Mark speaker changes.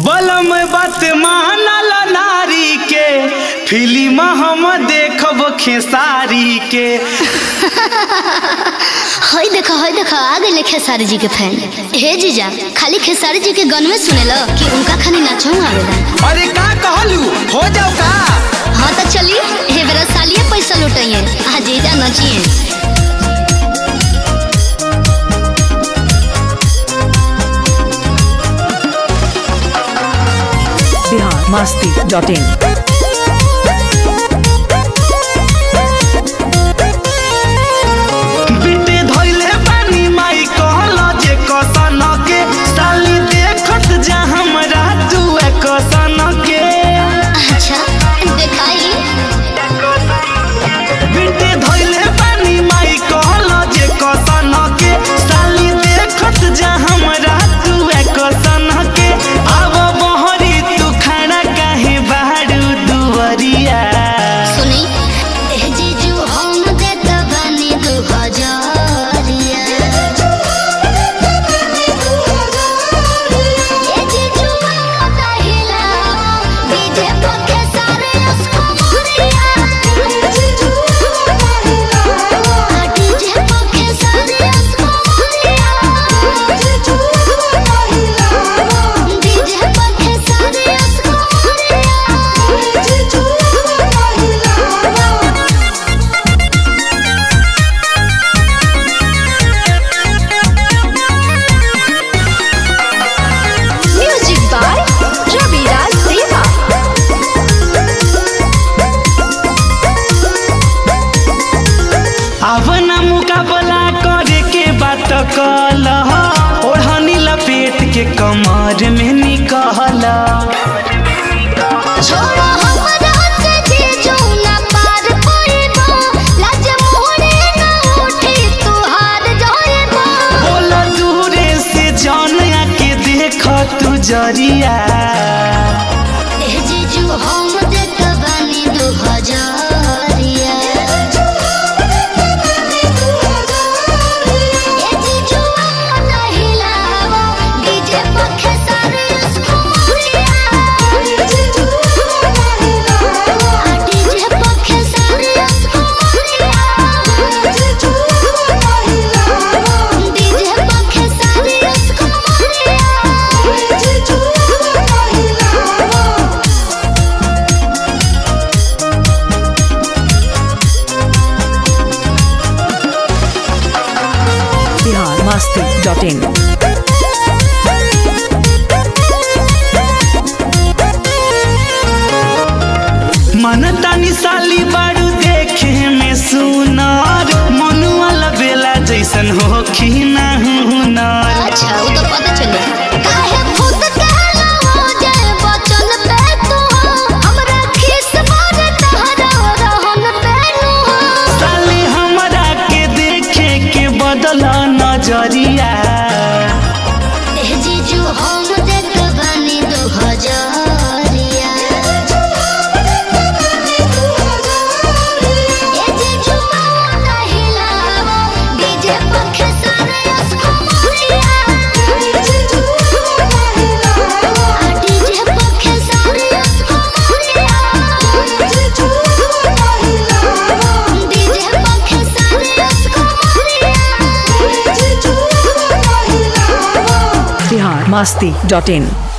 Speaker 1: बलम बात मानल नारी के फिल्म हम देखब खेसारी के
Speaker 2: हई देखो हई देखो आ गए खेसारी जी के फैन हे जीजा खाली खेसारी जी के गन में सुनेलो कि उनका खाली नाचो आवेला
Speaker 1: अरे का कहलू हो जाओ का
Speaker 2: हाँ तो चलिए हे बेरा सालिए पैसा लुटाइए आ जीजा नचिए
Speaker 3: बिहार मस्ती डॉट इन
Speaker 1: बिटे धइले बानी माई कहला जे कसन के साली देखत जा हमरा तू कसन के
Speaker 2: अच्छा दिखाई
Speaker 1: बिटे धइले बानी माई कहला जे कसन के साली देखत जा हमरा तू कसन के आव बहरी तू खाना काहे बाड़ू दुवरिया
Speaker 2: सुनी ए जीजू हम देत बानी दू हजारिया ए जीजू मत हिला डीजे पर के सारे उसको मोरिया जीजू मत हिला डीजे पर के सारे उसको मोरिया जीजू मत हिला डीजे पर के सारे उसको मोरिया जीजू मत हिला
Speaker 4: Music by Ravi Raj Deva.
Speaker 1: अब ना मुकाबला करे के बात कल ओढ़नी लपेट के कमर में निकल
Speaker 2: छोड़ो हमरा से जीजू ना पार पइबो लाज मोरे ना उठी तुहार जइबो
Speaker 1: बोल दूरे से जान के देख तू जरिया
Speaker 2: ए जीजू हम देत बानी दू हजारिया ए जीजू मत हिलावो डीजे पर खेसारी उसको मोरिया जीजू मत हिलावो डीजे पर खेसारी उसको मोरिया जीजू मत हिलावो डीजे पर खेसारी उसको मोरिया जीजू मत हिलावो
Speaker 3: बिहार मस्ती डॉट इन
Speaker 1: मन तानी साली बारू देखे में सुनार मनुआ बेला जैसन हो कि ना हुनर
Speaker 2: अच्छा वो तो पता चले काहे खुद कहला हो जाए बचन पे तू हो हमरा खिस मारे तहरा रहन पे नु हो
Speaker 1: साली हमरा के देखे के बदल नजरिया
Speaker 2: ए जीजू हम देत बानी दो हजारिया ए जीजू मत हिलावो डीजे पर खेसारे उसको मोरिया जीजू मत हिलावो डीजे पर खेसारे उसको मोरिया जीजू मत हिलावो डीजे पर खेसारे उसको मोरिया जीजू मत हिलावो
Speaker 3: बिहार मस्ती डॉट इन